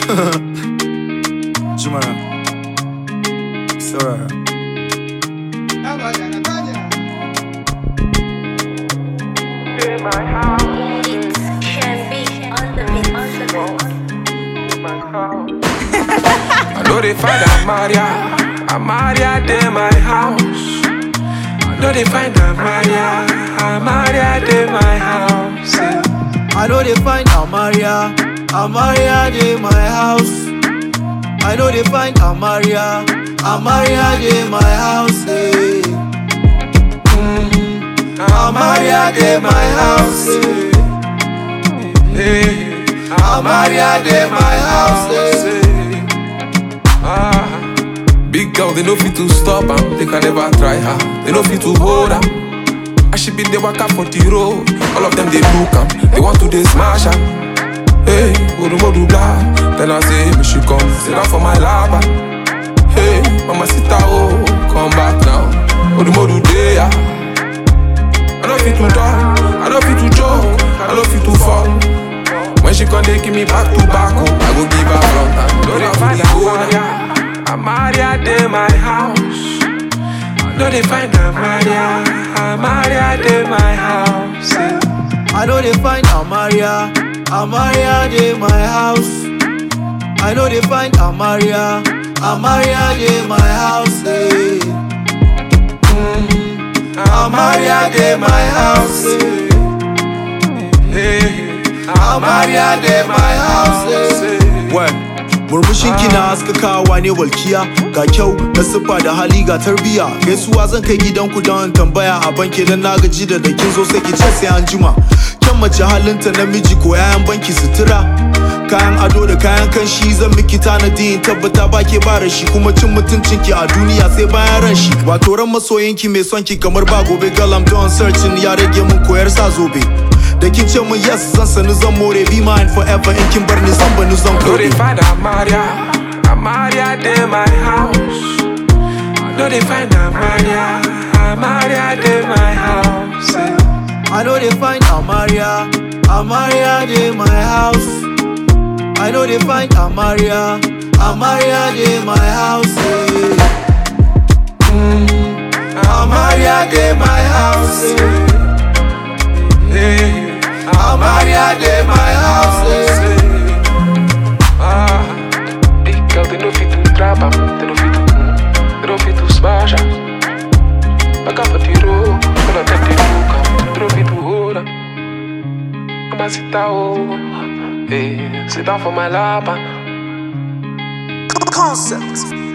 Jumara. It's alright. It can be on the beat, on the I know they find Amaria, Amaria de my house. I know they find Amaria, Amaria de my house. yeah. I know they find Amaria, Amaria de my house. I know they find Amaria, Amaria de my house. eh. Mhm. Amaria de my house. eh. Hey, Amaria de my house. eh. Ah, big girl, they know fit to stop am. They can never try her. They know fit to hold am. I should be the waka for the road. All of them they look am. They want to they smash am. Hey, Urumodu blah. Then I say, me should come sit down for my lava. Hey, mama sita oh, come back now. Urumodu day ah. I don't fit to talk, I don't fit to joke, I don't fit to fall. When she come, they give me back to back, oh, I go give her front and don't they find Amaria, Amaria de my house. No, they find Amaria, Amaria de my house. yeah. I know they find Amaria, Amaria de my house. I know they find Amaria, Amaria de my house. eh. Mhm. Amaria de my house. eh. Hey, Amaria de my house. eh. Well, murmushin kina haskakawa ne walkiya ga kyau na siffa da hali ga tarbiya gaisuwa zan kai gidanku don tambaya a banki dan na gaji da da kin zo sai ki ce sai an jima kyan mace halinta namiji ko yayan banki sutura kayan ado da kayan kanshi zan miki tanadi in tabbata ba ke ba shi kuma cin mutuncin ki a duniya sai bayan ran shi wato ran masoyinki mai son ki kamar ba gobe girl I'm done searching ya rage mun koyar sa zobe da kin ce mun yes zan sani zan more be mine forever in kin bar ni zan bani zan no, they kore find Amaria, Amaria de my house. No, they find Amaria, Amaria de my house. yeah. I know they find Amaria, Amaria de my house. I know they find Amaria, Amaria de my house. eh. Mhm. Amaria de my house. eh. Hey, Amaria de my house. eh. Ah, big girl, they know fit to trap am, they know fit to, mm, they know fit to smash am. Back up for the road, all of them they look am, they know fit to hold am. Come and sit down, hey, sit down for my lap and Concept.